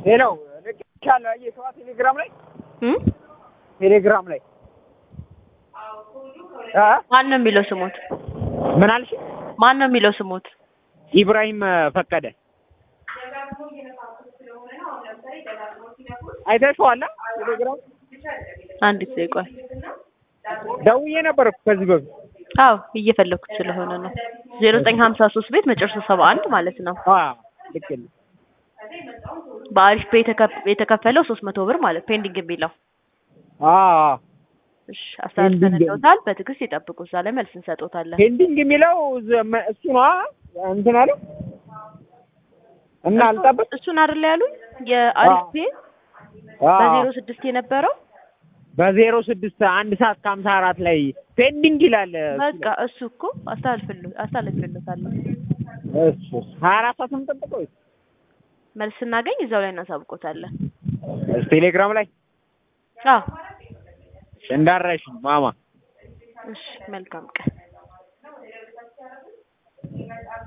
ሌላው ልክቻለሁ። አየህ ሰዋ ቴሌግራም ላይ እም? ቴሌግራም ላይ አ ማን ነው የሚለው ስሙት? ምን አልሽ? ማን ነው የሚለው ስሙት? ኢብራሂም ፈቀደ አይተሽዋል? ቴሌግራም አንድ ጊዜ ቆይ። ደውዬ ነበር እኮ ከዚህ በፊት አዎ እየፈለኩት ስለሆነ ነው። ዜሮ ዘጠኝ ሀምሳ ሶስት ቤት መጨረሻ ሰባ አንድ ማለት ነው። አ ልክ ነው። በአሪፍ ፔ የተከ- የተከፈለው ሶስት መቶ ብር ማለት ፔንዲንግ የሚለው አ እሺ አስተላልፈንልዎታል። በትዕግስት ይጠብቁ። እዛ ላይ መልስ እንሰጦታለን። ፔንዲንግ የሚለው ዘ- መ- እሱ ነው እንትን አለ እና አልጠብቅ እሱን አይደለ ያሉኝ የአሪፍ ፔ አ በዜሮ ስድስት የነበረው በዜሮ ስድስት አንድ ሰዓት ከሀምሳ አራት ላይ ፔንዲንግ ይላል። እሱ በቃ ላይ። እሱ እኮ አስተላልፍልዎ አስተላልፍልዎታለሁ። እሱ ሀያ አራት ሰዓት ነው የምጠብቀው ወይስ መልስ ስናገኝ እዛው ላይ እናሳውቆታለን። ቴሌግራም ላይ አዎ እንዳረሽ ማማ እሺ መልካም ቀን